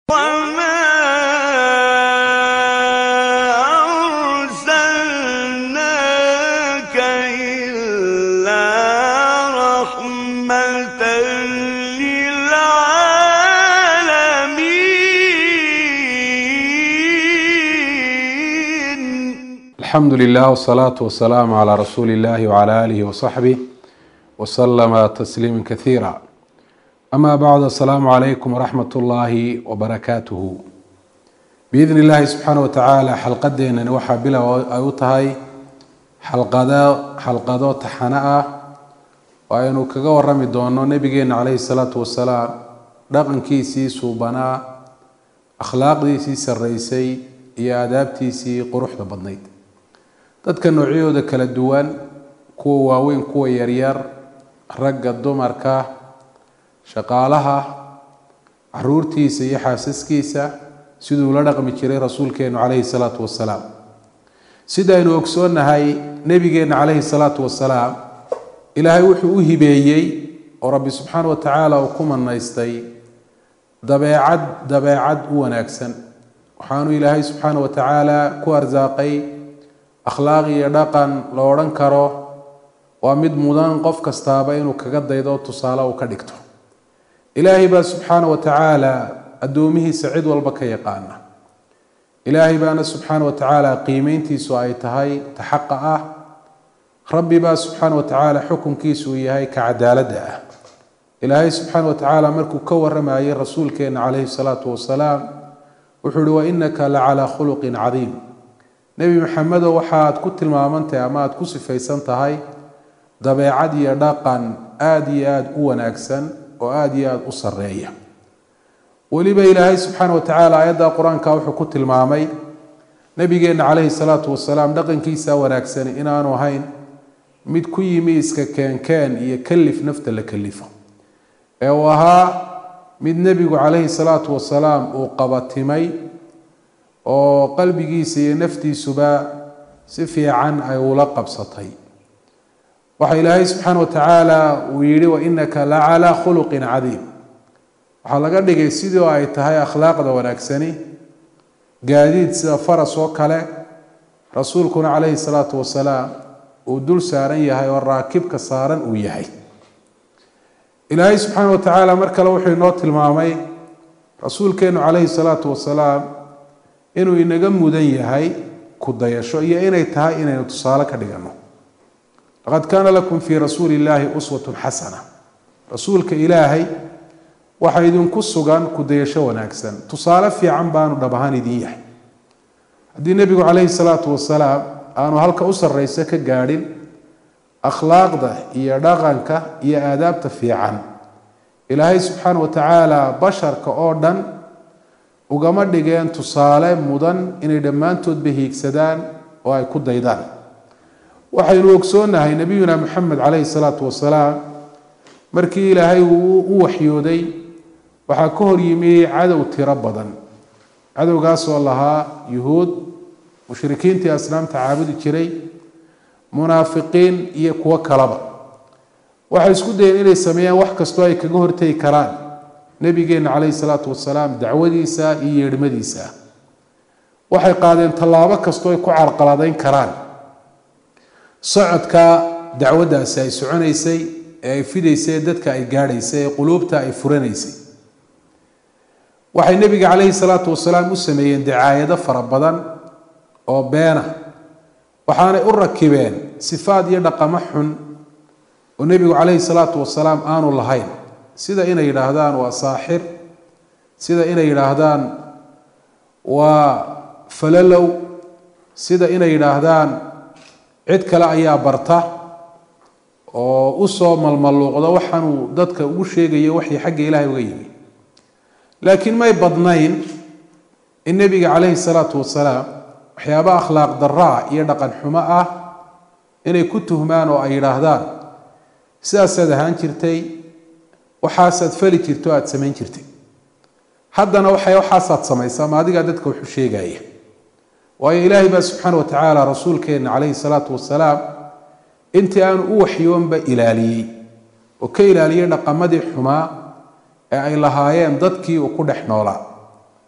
وما أرسلناك إلا رحمة للعالمين الحمد لله والصلاة والسلام على رسول الله وعلى آله وصحبه وسلم تسليما كثيرا أما بعد السلام عليكم ورحمة الله وبركاته بإذن الله سبحانه وتعالى xalqadeena waxaa bilow ay u tahay xalqado xalqado taxano ah oo aynu kaga warami doono nabigeena caleyhi salaatu wasalaam dhaqankiisii suubanaa akhlaaqdiisii sarreysay iyo aadaabtiisii quruxda badnayd dadka noocyadooda kala duwan kuwa waaweyn kuwa yaryar ragga dumarka shaqaalaha caruurtiisa iyo xaasaskiisa siduu la dhaqmi jiray rasuulkeenu caleyhi salaatu wasalaam sidaynu ogsoonnahay nebigeenna caleyhi salaatu wasalaam ilaahay wuxuu u hibeeyey oo rabbi subxaana wa tacaala uu ku manaystay dabeecad dabeecad u wanaagsan waxaanu ilaahay subxaana wa tacaala ku arsaaqay akhlaaq iyo dhaqan la odhan karo waa mid mudan qof kastaaba inuu kaga daydo tusaale uu ka dhigto ilaahay baa subxaana wa tacaala addoomihiisa cid walba ka yaqaana ilaahay baana subxaana wa tacaala qiimeyntiisu ay tahay ta xaqa ah rabbi baa subxaana wa tacaala xukunkiisu uu yahay ka cadaaladda ah ilaahay subxaana wa tacaala markuu ka waramayay rasuulkeena caleyhi salaatu wasalaam wuxuu uhi wa inaka la calaa khuluqin cadiim nebi maxamedo waxaad ku tilmaamantahay ama aada ku sifaysan tahay dabeecad iyo dhaqan aada iyo aada u wanaagsan oo aada iyo aada u sarreeya weliba ilaahay subxaana wa tacaala aayadda qur-aanka wuxuu ku tilmaamay nabigeenna caleyhi salaatu wasalaam dhaqankiisa wanaagsani inaanu ahayn mid ku yimi iska keenkeen iyo kalif nafta la kalifo ee uu ahaa mid nebigu caleyhi salaatu wasalaam uu qabatimay oo qalbigiisa iyo naftiisuba si fiican ay ula qabsatay waxa ilaahay subxaana wa tacaala uu yihi wa inaka la calaa khuluqin cadiim waxaa laga dhigay sidii oo ay tahay akhlaaqda wanaagsani gaadiid sida faras oo kale rasuulkuna caleyhi salaatu wasalaam uu dul saaran yahay oo raakibka saaran uu yahay ilaahay subxaana wa tacaala mar kale wuxuu inoo tilmaamay rasuulkeenu caleyhi salaatu wasalaam inuu inaga mudan yahay ku dayasho iyo inay tahay inaynu tusaale ka dhigano laqad kaana lakum fii rasuuli illaahi uswatun xasana rasuulka ilaahay waxaa idinku sugan kudayasho wanaagsan tusaale fiican baanu dhab ahaan idin yahay haddii nebigu caleyhi salaatu wasalaam aanu halka u sarreysa ka gaadhin akhlaaqda iyo dhaqanka iyo aadaabta fiican ilaahay subxaana wa tacaala basharka oo dhan ugama dhigeen tusaale mudan inay dhammaantoodba hiigsadaan oo ay ku daydaan waxaynu ogsoonnahay nebiyuna maxamed caleyhi salaatu wasalaam markii ilaahay uu u waxyooday waxaa ka hor yimi cadow tiro badan cadowgaasoo lahaa yuhuud mushrikiintii asnaamta caabudi jiray munaafiqiin iyo kuwo kalaba waxay isku dayeen inay sameeyaan wax kastoo ay kaga hortegi karaan nebigeenna caleyhi salaatu wasalaam dacwadiisa iyo yeedhmadiisa waxay qaadeen tallaabo kastoo ay ku carqaladayn karaan socodka dacwaddaasi ay soconaysay ee ay fidaysay dadka ay gaadhaysay ee quluubta ay furanaysay waxay nebiga caleyhi salaatu wasalaam u sameeyeen dacaayado fara badan oo beena waxaanay u rakibeen sifaad iyo dhaqamo xun oo nebigu caleyhi salaatu wasalaam aanu lahayn sida inay yidhaahdaan waa saaxir sida inay yidhaahdaan waa falalow sida inay yidhaahdaan cid kale ayaa barta oo usoo malmaluuqda waxaanuu dadka ugu sheegayo waxii xagga ilaahay uga yimi laakiin may badnayn in nebiga caleyhi salaatu wasalaam waxyaaba akhlaaq daraa iyo dhaqan xumo ah inay ku tuhmaan oo ay yidhaahdaan sidaasaad ahaan jirtay waxaasaad fali jirto aada samayn jirtay haddana waxay waxaasaad samaysaa ma adigaa dadka wuxu sheegaya waayo ilaahay baa subxaana wa tacaala rasuulkeenna caleyhi salaatu wasalaam intii aanu u waxyoonba ilaaliyey oo ka ilaaliyey dhaqamadii xumaa ee ay lahaayeen dadkii uu ku dhex noolaa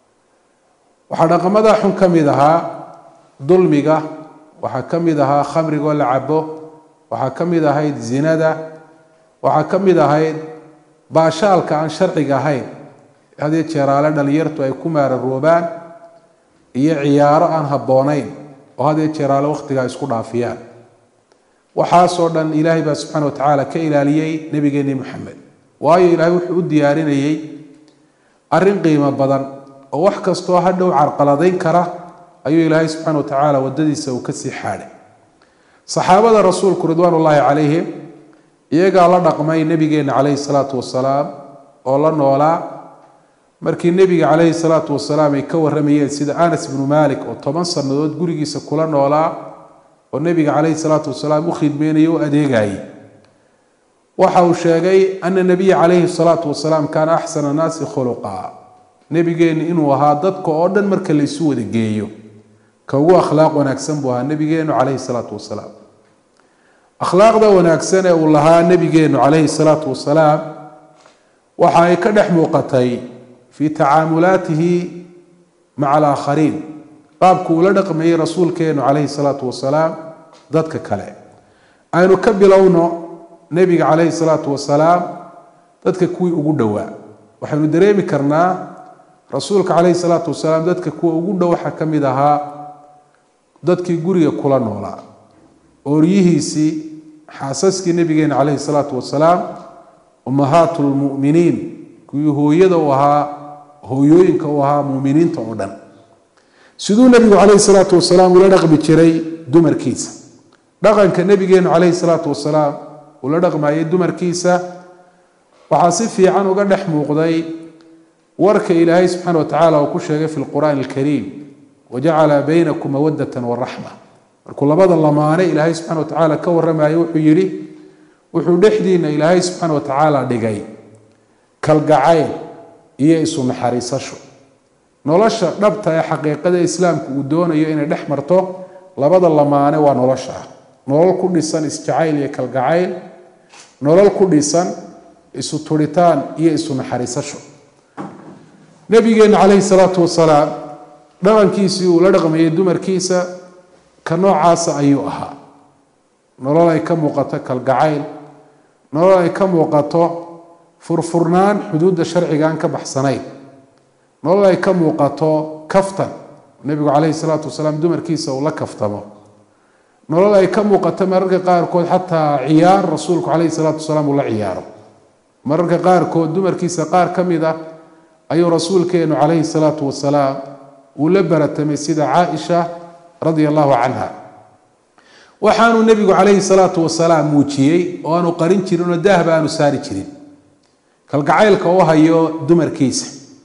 waxaa dhaqamada xun ka mid ahaa dulmiga waxaa ka mid ahaa khamrigoo la cabo waxaa ka mid ahayd zinada waxaa ka mid ahayd baashaalka aan sharciga ahayn hadii jeeraale dhalinyartu ay ku maararoobaan iyo ciyaaro aan habboonayn oo hadee jeeraale wakhtigaa isku dhaafiyaan waxaasoo dhan ilaahay baa subxaana wa tacaala ka ilaaliyey nebigeenni moxamed waayo ilaahay wuxuu u diyaarinayey arrin qiimo badan oo wax kastoo hadhow carqaladayn kara ayuu ilaahay subxaana wa tacaala waddadiisa uu kasii xaadhay saxaabada rasuulku ridwaan ullaahi calayhim iyagaa la dhaqmay nebigeenna calayhi salaatu wasalaam oo la noolaa markii nebiga calayhi salaatu wasalaam ay ka warramayeen sida anas ibnu malik oo toban sannadood gurigiisa kula noolaa oo nebiga calayhi salaatu wasalaam u khidmeynayay o adeegayay waxa uu sheegay ana nabiya calayhi salaatu wasalaam kaana axsana annaasi khuluqa nebigeennu inuu ahaa dadka oo dhan marka la isu wada geeyo ka ugu akhlaaq wanaagsan buu ahaa nebigeennu calayhi salaatu wasalaam akhlaaqda wanaagsan ee uu lahaa nebigeennu calayhi salaatu wasalaam waxa ay ka dhex muuqatay fii tacaamulaatihi maca alaakhariin qaabku uu la dhaqmayey rasuulkeennu calayhi salaatu wasalaam dadka kale aynu ka bilowno nebiga calayhi salaatu wasalaam dadka kuwii ugu dhowaa waxaynu dareemi karnaa rasuulka calayhi salaatu wasalaam dadka kuwa ugu dhow waxaa ka mid ahaa dadkii guriga kula noolaa ooryihiisii xaasaskii nebigeena calayhi salaatu wasalaam ummahaatu lmu'miniin kuwii hooyada u ahaa hooyooyinka u ahaa muuminiinta oo dhan siduu nebigu calayhi salaatu wasalaam ula dhaqmi jiray dumarkiisa dhaqanka nebigeenu calayhi salaatu wasalaam ula dhaqmayay dumarkiisa waxaa si fiican uga dhex muuqday warka ilaahay subxaana wa tacaala uu ku sheegay fi lqur'aani alkariim wajacala baynakum mawadatan waraxma markuu labada lamaane ilaahay subxana wa tacaala ka warramayo wuxuu yidhi wuxuu dhexdiina ilaahay subxaana wa tacaala dhigay kalgacayl iyo isu naxariisasho nolosha dhabta ee xaqiiqada islaamku uu doonayo inay dhex marto labada lamaane waa nolosha ah nolol ku dhisan isjacayl iyo kalgacayl nolol ku dhisan isu turitaan iyo isu naxariisasho nabigeenna calayhi salaatu wasalaam dhaqankiisii uu la dhaqmayay dumarkiisa ka noocaasa ayuu ahaa nolol ay ka muuqato kalgacayl nolol ay ka muuqato furfurnaan xuduudda sharciga aan ka baxsanayn nolol ay ka muuqato kaftan nebigu calayhi salaatu wasalaam dumarkiisa uu la kaftamo nolol ay ka muuqato mararka qaarkood xataa ciyaar rasuulku calayhi salaatu wasalaam uu la ciyaaro mararka qaarkood dumarkiisa qaar ka mid ah ayuu rasuulkeenu calayhi salaatu wasalaam uu la baratamay sida caaisha radia allahu canha waxaanuu nebigu calayhi salaatu wasalaam muujiyey oo aanu qarin jirin oo daahba aanu saari jirin kalgacaylka u hayo dumarkiisa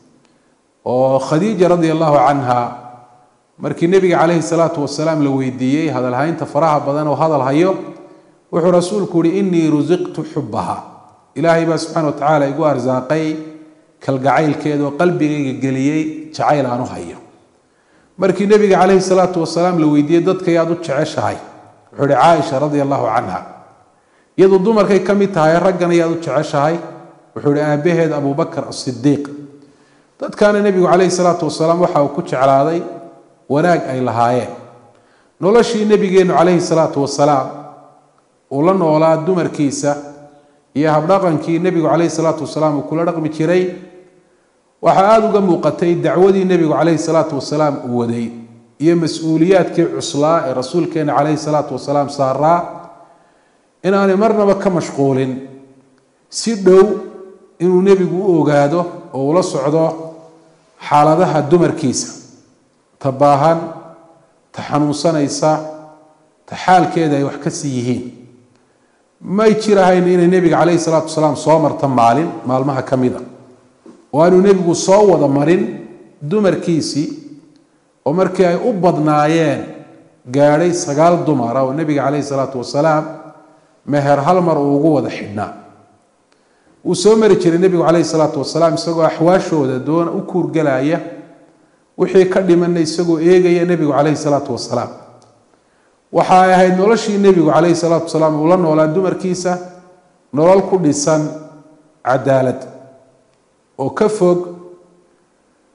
oo khadiija radia allahu canha markii nebiga calayhi salaatu wasalaam la weydiiyey hadalhaynta faraha badan oo hadal hayo wuxuu rasuulku yihi inii rusiqtu xubaha ilaahay baa subxana wa tacaala igu arsaaqay kalgacaylkeeda oo qalbigayga geliyey jacayl aan u hayo markii nebiga calayhi salaatu wasalaam la weydiiyey dadka yaad u jeceshahay wuxuu ihi caaisha radia allahu canha iyadu dumarkay ka mid tahay raggana yaad u jeceshahay wuxuu ihi aabaheed abubakar asidiiq dadkaana nebigu calayhi salaatu wasalaam waxa uu ku jeclaaday wanaag ay lahaayeen noloshii nebigeennu calayhi salaatu wasalaam uu la noolaa dumarkiisa iyo habdhaqankii nebigu calayhi salaatu wasalaam uu kula dhaqmi jiray waxaa aada uga muuqatay dacwadii nebigu calayhi salaatu wasalaam uu waday iyo mas-uuliyaadkii cuslaa ee rasuulkeena calayhi salaatu wasalaam saaraa inaanay marnaba ka mashquulin si dhow inuu nebigu u ogaado oo ula socdo xaaladaha dumarkiisa ta baahan ta xanuunsanaysa ta xaalkeeda ay wax ka sii yihiin may jirahayn inay nebiga calayhi salaatu wasalaam soo marta maalin maalmaha ka mid a oo aanuu nebigu soo wada marin dumarkiisii oo markii ay u badnaayeen gaadhay sagaal dumara oo nebiga calayhi salaatu wasalaam meher hal mar uu ugu wada xidhnaa wuu soo mari jiray nebigu calayhi salaatu wasalaam isagoo axwaashooda doona u kuurgalaya wixii ka dhimanna isagoo eegaya nebigu calayhi salaatu wasalaam waxa ay ahayd noloshii nebigu calayhi salaatu wasalaam uu la noolaa dumarkiisa nolol ku dhisan cadaalad oo ka fog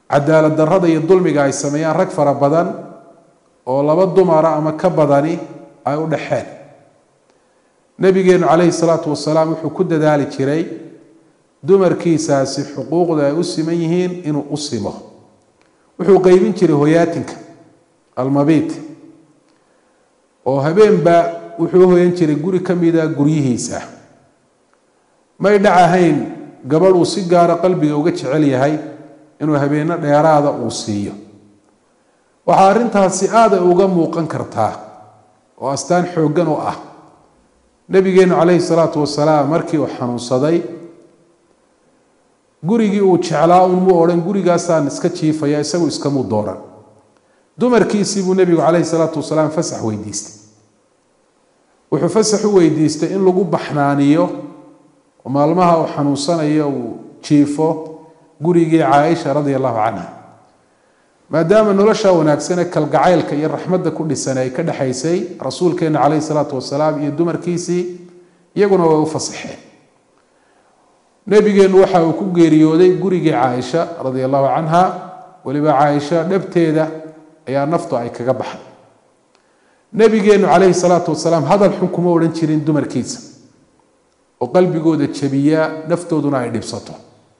cadaalad darrada iyo dulmiga ay sameeyaan rag fara badan oo laba dumara ama ka badani ay u dhexeen nabigeenu calayhi salaatu wasalaam wuxuu ku dadaali jiray dumarkiisaasi xuquuqda ay u siman yihiin inuu u simo wuxuu qeybin jiray hoyaatinka almabiit oo habeenba wuxuu hoyan jiray guri ka mida guryihiisa may dhac ahayn gabadh uu si gaara qalbiga uga jecel yahay inuu habeenno dheeraada uu siiyo waxaa arrintaasi aada uga muuqan kartaa oo astaan xooggan u ah nabigeenu calayhi salaatu wasalaam markii uu xanuunsaday gurigii uu jeclaa unmu odhan gurigaasaan iska jiifaya isagu iskamuu dooran dumarkiisii buu nebigu calayhi salaatu wasalaam fasax weydiistay wuxuu fasax u weydiistay in lagu baxnaaniyo oo maalmaha uu xanuunsanayo uu jiifo gurigii caaisha radia allahu canha maadaama nolosha wanaagsan ee kalgacaylka iyo raxmadda ku dhisan ay ka dhexaysay rasuulkeena calayhi salaatu wasalaam iyo dumarkiisii iyaguna way u fasaxeen nebigeenu waxa uu ku geeriyooday gurigii caaisha radia allahu canha weliba caaisha dhabteeda ayaa naftu ay kaga baxday nebigeenu calayhi salaatu wasalaam hadal xun kuma odhan jirin dumarkiisa oo qalbigooda jabiya naftooduna ay dhibsato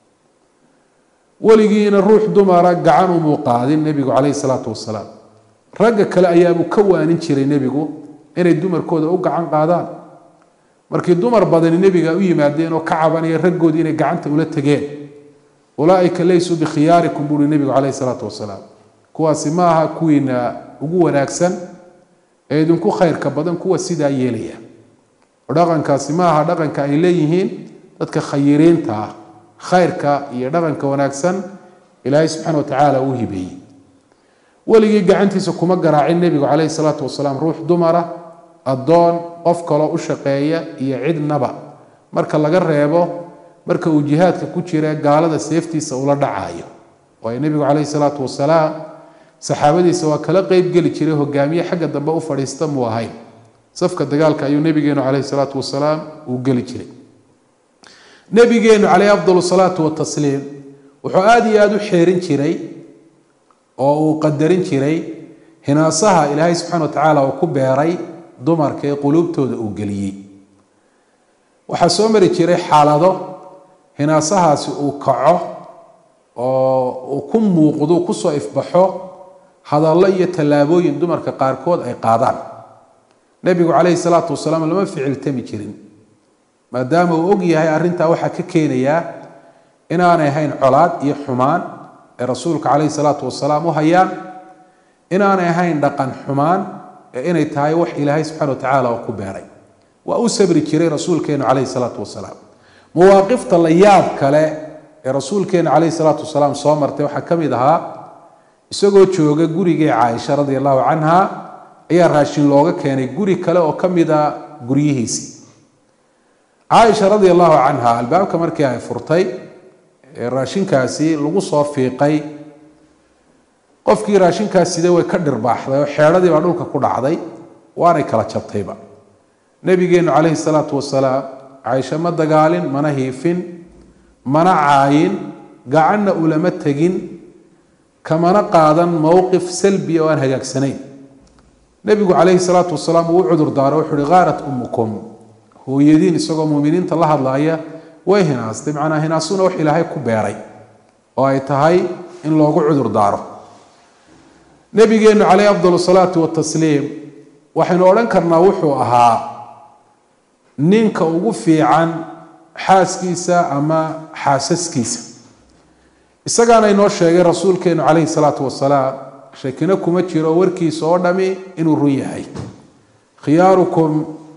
weligiina ruux dumara gacan umuu qaadin nebigu calayhi salaatu wasalaam ragga kale ayaabuu ka waanin jiray nebigu inay dumarkooda u gacan qaadaan markii dumar badani nebiga u yimaadeen oo ka cabanaya raggoodii inay gacanta ula tegeen ulaaika laysuu bikhiyaarikum buuri nebigu calayhi salaatu wasalaam kuwaasi ma aha kuwiina ugu wanaagsan ee idinku khayrka badan kuwa sidaa yeelaya oo dhaqankaasi ma aha dhaqanka ay leeyihiin dadka khayiriinta ah khayrka iyo dhaqanka wanaagsan ilaahay subxaana wa tacaala uu hibeeyey weligii gacantiisa kuma garaacin nebigu calayhi salaatu wasalaam ruux dumara addoon qof kaloo u shaqeeya iyo cidnaba marka laga reebo marka uu jihaadka ku jira gaalada seeftiisa ula dhacayo waayo nebigu calayhi salaatu wasalaam saxaabadiisa waa kala qeyb geli jiray hogaamiye xagga dambe u fadhiista muu ahayn safka dagaalka ayuu nebigeenu calayhi salaatu wasalaam uu geli jiray nebigeenu calayhi afdal salaatu watasliim wuxuu aada iyo aada u xeerin jiray oo uu qadarin jiray hinaasaha ilaahay subxana wa tacaala uu ku beeray dumarka ee quluubtooda uu geliyey waxaa soo mari jiray xaalado hinaasahaasi uu kaco oo uu ku muuqdo kusoo ifbaxo hadallo iyo tallaabooyin dumarka qaarkood ay qaadaan nebigu calayhi salaatu wasalaam lama ficiltami jirin maadaama uu og yahay arrintaa waxaa ka keenayaa inaanay ahayn colaad iyo xumaan ee rasuulka calayhi salaatu wasalaam u hayaan inaanay ahayn dhaqan xumaan ee inay tahay wax ilaahay subxana wa tacaala oo ku beeray waa u sabri jiray rasuulkeenu calayhi salaatu wasalaam mawaaqifta la yaab kale ee rasuulkeenu calayhi salaatu wasalaam soo martay waxaa ka mid ahaa isagoo jooga gurigii caaisha radia allahu canha ayaa raashin looga keenay guri kale oo ka mid a guryihiisii caaisha radia allahu canha albaabka markii ay furtay ee raashinkaasi lagu soo fiiqay qofkii raashinkaas sida way ka dhirbaaxday oo xeedhadii baa dhulka ku dhacday waanay kala jabtayba nebigeenu calayhi salaatu wasalaam caaisha ma dagaalin mana hiifin mana caayin gacanna ulama tegin kamana qaadan mowqif salbiya oo aan hagaagsanayn nebigu calayhi salaatu wasalaam uu u cudur daaro wuxuu uhi khaarat ummukum hooyadiin isagoo muuminiinta la hadlaaya way hinaastay macnaa hinaasuna wax ilaahay ku beeray oo ay tahay in loogu cudur daaro nebigeenu calayhi afdal salaatu watasliim waxaynu odhan karnaa wuxuu ahaa ninka ugu fiican xaaskiisa ama xaasaskiisa isagaana inoo sheegay rasuulkeenu calayhi salaatu wasalaam shakino kuma jiro warkiisa oo dhami inuu run yahay khiyaarukum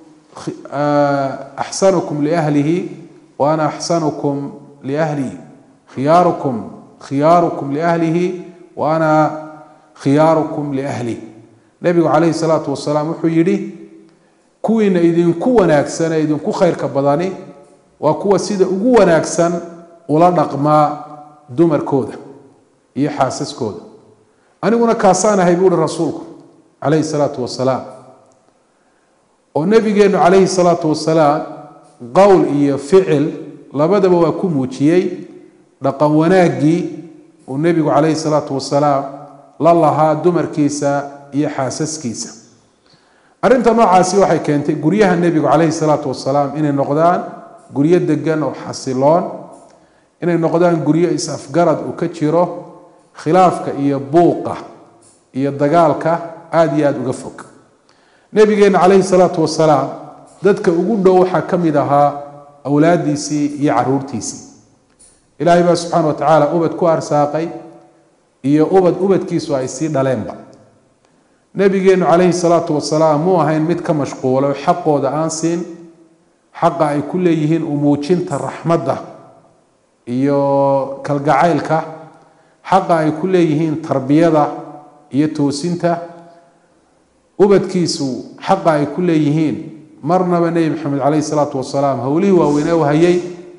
axsanukum liahlihi wa ana axsanukum liahli khiyaarukum khiyaarukum liahlihi wa ana khiyaarukum liahli nebigu calayhi salaatu wasalaam wuxuu yidhi kuwiina idinku wanaagsan ee idinku khayrka badani waa kuwa sida ugu wanaagsan ula dhaqmaa dumarkooda iyo xaasaskooda aniguna kaasaan ahay buuhi rasuulku calayhi salaatu wasalaam oo nebigeenu calayhi salaatu wasalaam qowl iyo ficil labadaba waa ku muujiyey dhaqan wanaaggii uu nebigu calayhi salaatu wasalaam la lahaa dumarkiisa iyo xaasaskiisa arrinta noocaasi waxay keentay guryaha nebigu calayhi salaatu wasalaam inay noqdaan guryo degan oo xasiloon inay noqdaan guryo is-afgarad uu ka jiro khilaafka iyo buuqa iyo dagaalka aada iyo aada uga fog nebigeenna calayhi salaatu wasalaam dadka ugu dhow waxaa ka mid ahaa awlaadiisii iyo caruurtiisii ilaahay baa subxaana wa tacaala ubad ku arsaaqay iyo ubad ubadkiisu ay sii dhaleenba nebigeennu calayhi salaatu wasalaam muu ahayn mid ka mashquulo xaqooda aan siin xaqa ay ku leeyihiin umuujinta raxmadda iyo kalgacaylka xaqa ay ku leeyihiin tarbiyada iyo toosinta ubadkiisu xaqa ay ku leeyihiin marnaba nebi maxamed calayhi salaatu wasalaam howlihii waaweynee u hayay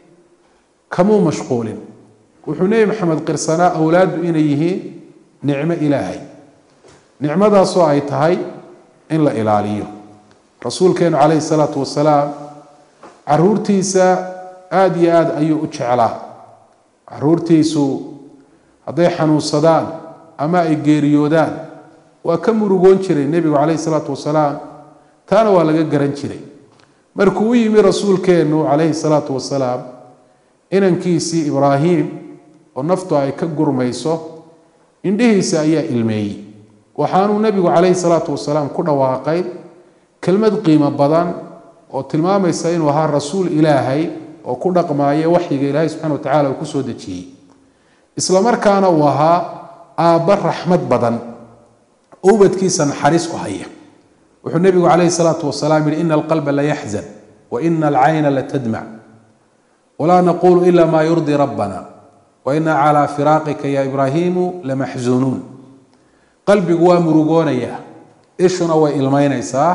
kamuu mashquulin wuxuu nebi maxamed qirsanaa awlaaddu inay yihiin nicmo ilaahay nicmadaasoo ay tahay in la ilaaliyo rasuulkeenu calayhi salaatu wasalaam caruurtiisa aada iyo aada ayuu u jeclaa caruurtiisu hadday xanuunsadaan ama ay geeriyoodaan waa ka murugoon jiray nebigu calayhi salaatu wasalaam taana waa laga garan jiray markuu u yimi rasuulkeennu calayhi salaatu wasalaam inankiisii ibraahim oo naftu ay ka gurmayso indhihiisa ayaa ilmeeyey waxaanuu nebigu calayhi salaatu wasalaam ku dhawaaqay kelmad qiimo badan oo tilmaamaysa inuu ahaa rasuul ilaahay oo ku dhaqmaaya waxyiga ilaahay subxana wa tacala uu kusoo dejiyey isla markaana uu ahaa aabba raxmad badan oo ubadkiisa naxariis u haya wuxuu nebigu calayhi salaatu wasalaam yihi ina alqalba la yaxzan wa ina alcayna la tadmac walaa naqulu ila ma yurdii rabbana wa ina calaa firaaqika ya ibraahiimu lamaxzuunuun qalbigu waa murugoonayaa ishuna way ilmaynaysaa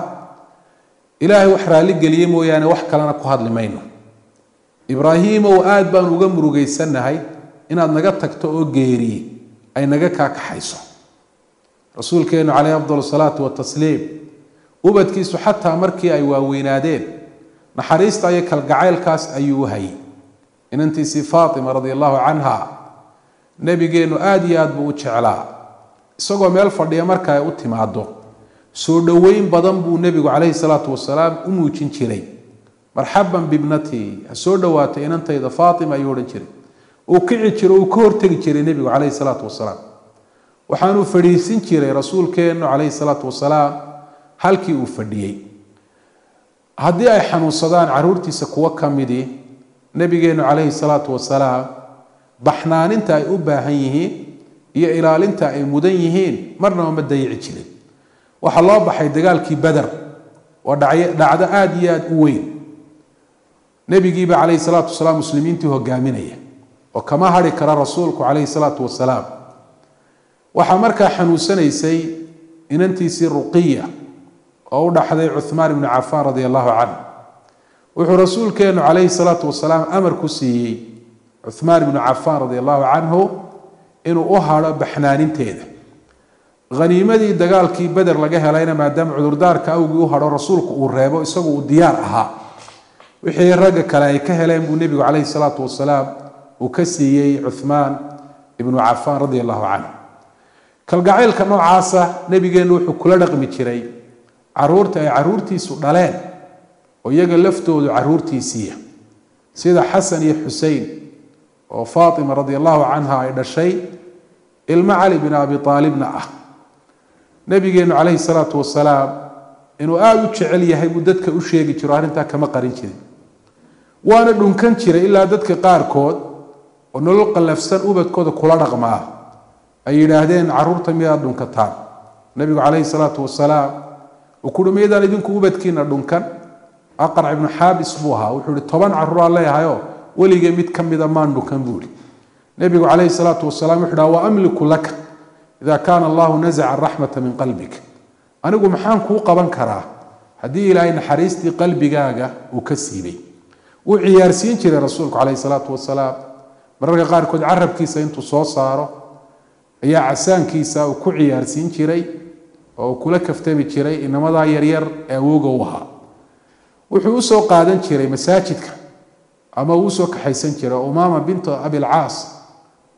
ilaahay wax raalligeliye mooyaane wax kalena ku hadli mayno ibraahiimow aada baan uga murugaysannahay inaad naga tagto oo geeriye ay naga kaakaxayso rasuulkeenu caleyhi afdal salaatu watasliim ubadkiisu xataa markii ay waaweynaadeen naxariista iyo kalgacaylkaas ayuu u hayay inantiisii faatima radi allahu canha nebigeennu aada iyo aad buu u jeclaa isagoo meel fadhiya marka ay u timaado soo dhoweyn badan buu nebigu calayhi salaatu wasalaam u muujin jiray marxaban bibnatii ha soo dhowaatay inantayda faatima ayuu odhan jiray uu kici jiro uu ka hortegi jiray nebigu calayhi salaatu wasalaam waxaanuu fadhiisin jiray rasuulkeennu calayhi salaatu wasalaam halkii uu fadhiyey haddii ay xanuunsadaan caruurtiisa kuwo ka midii nebigeennu calayhi salaatu wasalaam baxnaaninta ay u baahan yihiin iyo ilaalinta ay mudan yihiin marnaba ma dayici jirin waxaa loo baxay dagaalkii beder oo dhacdo aada iyo aada u weyn nebigiiba calayhi salaatu wasalaam muslimiintii hogaaminaya oo kama hari kara rasuulku calayhi salaatu wasalaam waxaa markaa xanuunsanaysay inantiisii ruqiya oo u dhaxday cuhmaan ibnu cafaan radi allahu canh wuxuu rasuulkeenu calayhi salaatu wasalaam amar ku siiyey cuhmaan ibnu cafaan radi allahu canhu inuu u hadho baxnaaninteeda haniimadii dagaalkii beder laga helayna maadaama cudurdaarka awgii u hadho rasuulku uu reebo isagu uu diyaar ahaa wixii ragga kale ay ka heleen buu nebigu calayhi salaatu wasalaam uu ka siiyey cuhmaan ibnu cafaan radi allahu canhu kalgacaylka noocaasa nebigeennu wuxuu kula dhaqmi jiray caruurta ay caruurtiisu dhaleen oo iyaga laftoodu caruurtiisiiya sida xasan iyo xusein oo faatima radi allahu canha ay dhashay ilmo cali bin abi aalibna ah nebigeennu calayhi salaatu wasalaam inuu aada u jecel yahay buu dadka u sheegi jiro arrintaa kama qarin jirin waana dhunkan jiray ilaa dadka qaarkood oo nolol qallafsan ubadkooda kula dhaqmaa ay yidhaahdeen caruurta miyaad dhunkataan nebigu calayhi salaatu wasalaam uu kuhi miyadaan idinku ubadkiina dhunkan aqrac ibnu xaabis buu ahaa wuxuu ihi toban caruuraa leeyahayo weligee mid ka mida maan dhunkan buu ihi nebigu calayhi salaatu wasalaam wuxu dhaha wa amliku laka ida kaana allahu nazaca araxmata min qalbik anigu maxaan kuu qaban karaa haddii ilaahay naxariistii qalbigaaga uu ka siibay wuu ciyaarsiin jiray rasuulku calayhi salaatu wasalaam mararka qaarkood carabkiisa intuu soo saaro ayaa casaankiisa uu ku ciyaarsiin jiray oo uu kula kaftami jiray inamadaa yaryar ee awooga u ahaa wuxuu usoo qaadan jiray masaajidka ama uu usoo kaxaysan jiray umaama bintu abilcaas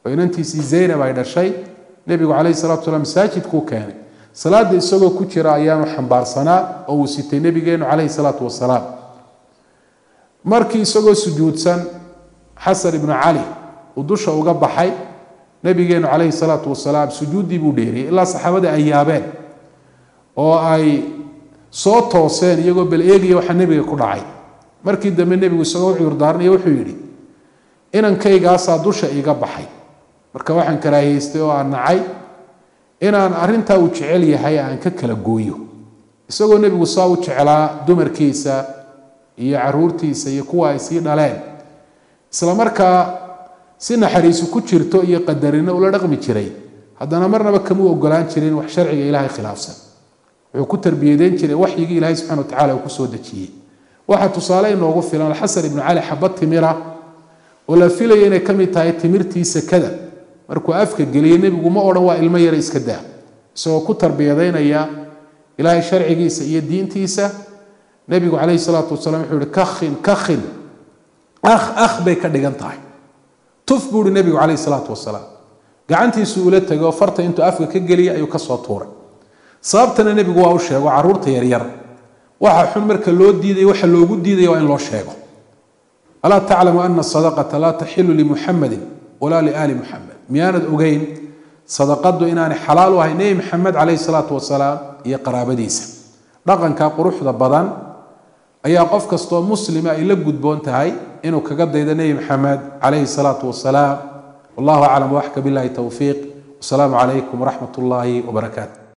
oo inantiisii zaynab ay dhashay nebigu calayhi salatu salaam masaajidkuu keenay salaada isagoo ku jira ayaanu xambaarsanaa oo uu sitay nebigeenu calayhi salaatu wasalaam markii isagoo sujuudsan xasan ibnu cali uu dusha uga baxay nebigeenu calayhi salaatu wasalaam sujuuddii buu dheeriyey ilaa saxaabada ay yaabeen oo ay soo tooseen iyagoo bal eegaya waxaa nebiga ku dhacay markii dambe nebigu isagoo cudurdaaranaya wuxuu yidhi inankaygaasa dusha iga baxay marka waxaan karaahiyeystay oo aan nacay inaan arintaa uu jecel yahay aan ka kala gooyo isagoo nebigu saa u jeclaa dumarkiisa iyo caruurtiisa iyo kuwa ay sii dhaleen isla markaa si naxariisu ku jirto iyo qadarino ula dhaqmi jiray haddana marnaba kama ogolaan jirin wax sharciga ilaahay khilaafsan wuxuu ku tarbiyadeyn jiray waxyigii ilaahay subxana watacala uu kusoo dejiyey waxaa tusaale inoogu filan alxasan ibnu cali xabad timira oo la filaya inay ka mid tahay timirtii sekada markuu afka geliyey nebigu ma odhan waa ilmo yara iska daa isagoo ku tarbiyadaynaya ilaahay sharcigiisa iyo diintiisa nebigu calayhi salaatu wasalaam wuxuu yihi kakhin kakhin akh akh bay ka dhigan tahay tuf buu ihi nebigu calayhi salaatu wasalaam gacantiisu ula tegay oo farta intuu afka ka geliyay ayuu kasoo tuuray sababtana nebigu waa u sheego caruurta yaryar waxa xun marka loo diiday waxa loogu diidaya waa in loo sheego alaa taclamu ana sadaqata laa taxilu limuxamadin walaa liaali muxamed miyaanad ogeyn sadaqadu inaanay xalaal u ahay nebi maxamed calayhi salaatu wasalaam iyo qaraabadiisa dhaqanka quruxda badan ayaa qof kastoo muslima ay la gudboon tahay inuu kaga daydo nebi maxamed calayhi salaatu wasalaam wallahu aclam waxka billahi towfiiq wasalaamu calaykum waraxmat ullaahi wabarakaatu